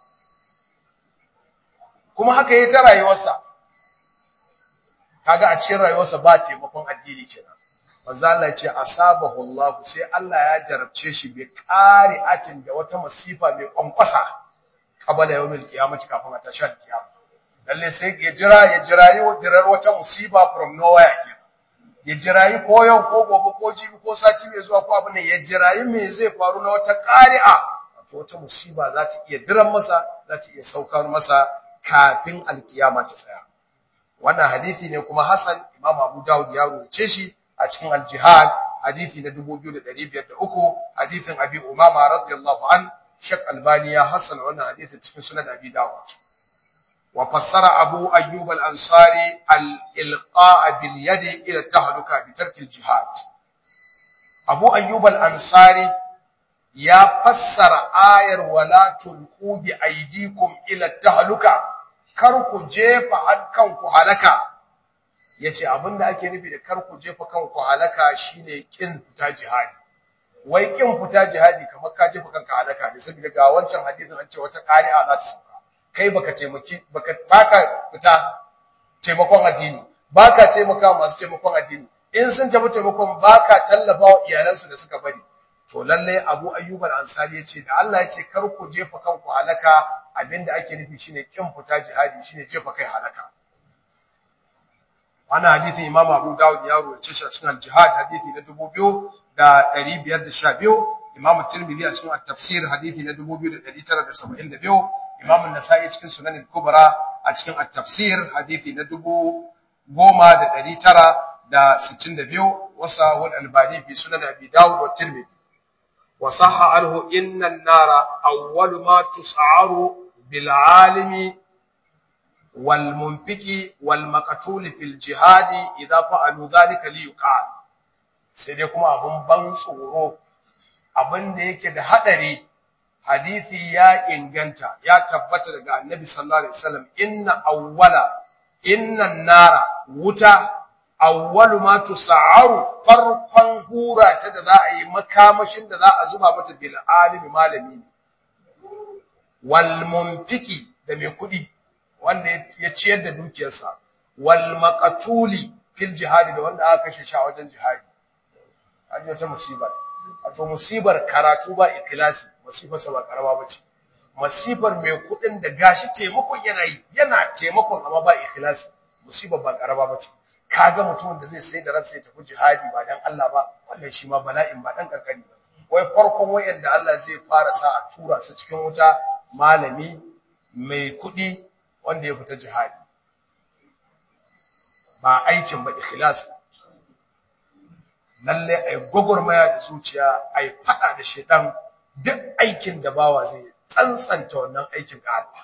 kuma haka yayi ta rayuwarsa kaga a cikin rayuwarsa ba taimakon addini kenan manzo Allah ya ce asabahu Allah sai Allah ya jarabce shi bi qari'atin da wata masifa mai kwankwasa qabala yawmil qiyamati kafin a tashi kiyama lalle sai ya jira ya jirayi dirar wata musiba from nowhere ke ya jirayi ko yau ko gobe ko jibi ko sati mai zuwa ko abin nan ya jirayi me zai faru na wata qari'a wato wata musiba za ta iya diran masa za ta iya saukar masa kafin alkiyama ta tsaya wannan hadisi ne kuma Hassan Imam Abu Dawud ya rubuce shi a cikin al-Jihad hadisi na 2503 hadisin Abi Umama radiyallahu an Sheikh Albani ya Hassan wannan hadisi cikin Sunan Abi Dawud wa fassara Abu Ayyub al-Ansari al-ilqa' bil yad ila tahluka bi tark al-jihad Abu Ayyub al-Ansari ya fassara ayar wala tulqu bi aydikum ila tahluka kar ku jefa kanku halaka yace abinda ake nufi da kar ku jefa kanku halaka shine kin fita jihadi wai kin fita jihadi kamar ka jefa kanka halaka ne saboda ga wancan hadisin an ce wata qari'a za ta sauka kai baka taimaki baka baka fita taimakon addini baka taimaka masu taimakon addini in sun tafi taimakon baka tallafawa iyalansu da suka bari to lalle Abu Ayyub al-Ansari yace da Allah yace kar ku jefa kanku halaka abinda ake nufi shine kin fita jihadi shine jefa kai halaka wannan hadisi Imam Abu Dawud ya rawaita shi a cikin al-Jihad hadisi na 2512 Imam Tirmidhi a cikin at-Tafsir hadisi na 2972 Imam An-Nasa'i cikin Sunan al-Kubra a cikin at-Tafsir hadisi na 10962 wasa wal Albani fi Sunan Abi Dawud wa Tirmidhi وصح عنه إن النار أول ما تسعر بالعالم والمنفق والمقتول في الجهاد إذا فعلوا ذلك ليقال sai dai kuma abun ban tsoro abin da yake da hadari hadisi ya inganta ya tabbata daga annabi sallallahu alaihi wasallam inna awwala inna nara wuta awwalu ma tusa'aru farkon hura ta da za a yi makamashin da za a zuba mata bil alimi malami ne wal munfiki da mai kudi wanda ya ciyar da dukiyarsa wal maqtuli fil jihadi da wanda aka kashe shi a wajen jihadi an yi wata musibar wato musibar karatu ba ikhlasi musibar sa ba karama bace musibar mai kudin da gashi taimakon yana yi yana taimakon amma ba ikhlasi musibar ba karama bace kaga mutumin da zai sai da ransa ya tafi jihadi ba dan Allah ba wannan shi ma bala'in ba dan kankani ba wai farkon wayanda Allah zai fara sa a tura su cikin wuta malami mai kudi wanda ya fita jihadi ba aikin ba ikhlasi lalle ai gogormaya da zuciya ai fada da shedan duk aikin da bawa zai tsantsanta wannan aikin ga Allah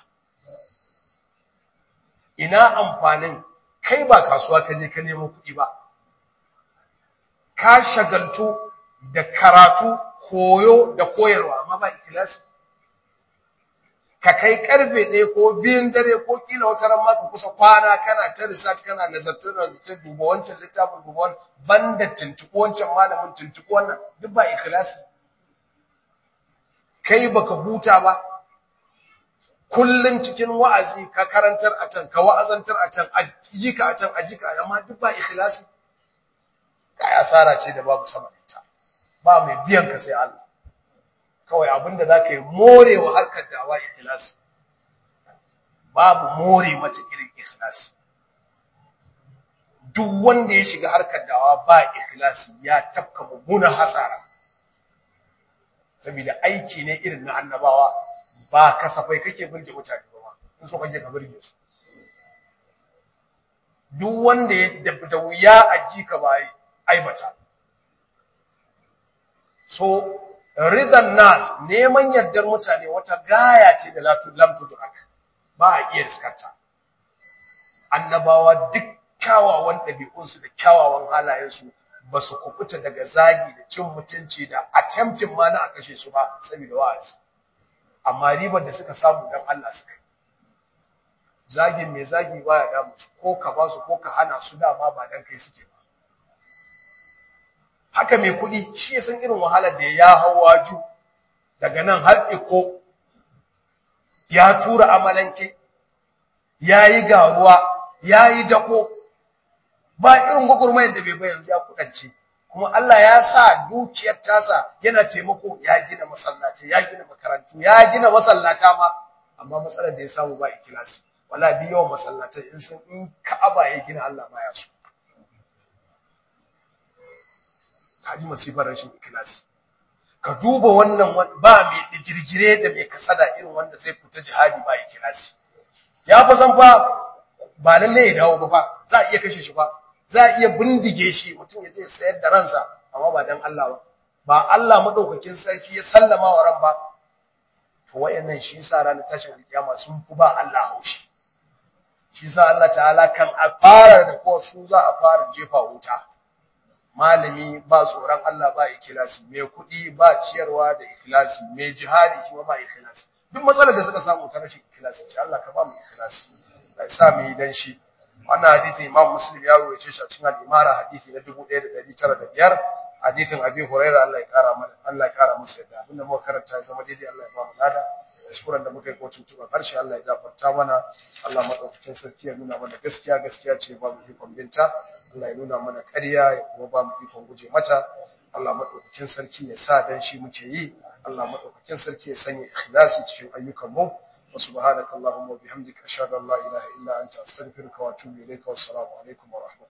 ina amfanin kai ba kasuwa ka je ka nemo kuɗi ba ka shagaltu da karatu koyo da koyarwa amma ba ikhlasi ka kai karfe ɗaya ko biyun dare ko kila wata ran ma ka kusa kwana kana ta research kana nazartar nazartar duba wancan littafin duba wannan banda tuntuɓo wancan malamin tuntuɓo wannan duk ba ikhlasi kai baka huta ba kullun cikin wa'azi ka karantar a can ka wa'azantar a can aji ka a can aji ka amma duk ba ikhlasi kai asara ce da babu sama da ita ba mai biyan ka sai Allah kawai abinda zaka yi morewa harkar dawa ikhlasi babu more mata irin ikhlasi duk wanda ya shiga harkar dawa ba ikhlasi ya tafka mummunan hasara saboda aiki ne irin na annabawa ba kasafai kake burge mutane ba in so kake ka burge su duk wanda ya da wuya a ji ka ba aibata so ridan nas neman yardar mutane wata gaya ce da lam tudrak ba a iya riskarta annabawa duk kyawawan ɗabi'unsu da kyawawan halayensu ba su kubuta daga zagi da cin mutunci da attempting ma na a kashe su ba saboda wa'azi amma ribar da suka samu dan Allah suka yi zagin mai zagi baya damu su ko ka ba su ko ka hana su dama ba dan kai suke ba haka mai kuɗi shi ya san irin wahalar da ya hawa ju daga nan har iko ya tura amalanke ya yi garuwa ya yi dako ba irin gwagwarmayar da bai ba yanzu ya kudance kuma Allah ya sa dukiyar tasa yana taimako ya gina masallaci ya gina makarantu ya gina masallata ma amma matsalar da ya samu ba ikilasi wala bi yawan masallatai in sun in Ka'aba ya gina Allah baya so kaji masifar rashin ikilasi ka duba wannan ba mai digirgire da mai kasada irin wanda zai fita jihadi ba ikilasi ya fa san fa ba lalle ya dawo ba fa za a iya kashe shi fa za a iya bindige shi mutum ya je sayar da ransa amma ba dan Allah ba ba Allah madaukakin sarki ya sallama wa ran ba to wayannan shi yasa ranar tashin alkiyama sun fi ba Allah haushi shi yasa Allah ta'ala kan a fara da ko su za a fara jefa wuta malami ba tsoron Allah ba ikhlasi mai kuɗi ba ciyarwa da ikhlasi mai jihadi shi ba ikhlasi duk matsalar da suka samu ta rashin ikhlasi ce Allah ka ba mu ikhlasi Allah ya sa mu yi dan shi wannan hadisi Imam Muslim ya rawaye shi a cikin al-Imara hadisi na 1905 hadisin Abi Hurairah Allah ya kara mana Allah ya kara masa yadda abinda muka karanta ya zama daidai Allah ya ba mu lada kuskuren da muka yi ko tuntuɓa karshe Allah ya gafarta mana Allah madaukakin sarki ya nuna mana gaskiya gaskiya ce ba mu ikon binta Allah ya nuna mana ƙarya ya kuma ba mu ikon guje mata Allah madaukakin sarki ya sa dan shi muke yi Allah madaukakin sarki ya sanya ikhlasi cikin ayyukan mu wa subhanakallahumma wa bihamdika ashhadu an la ilaha illa anta astaghfiruka wa atubu ilayka wassalamu alaikum wa rahmatullahi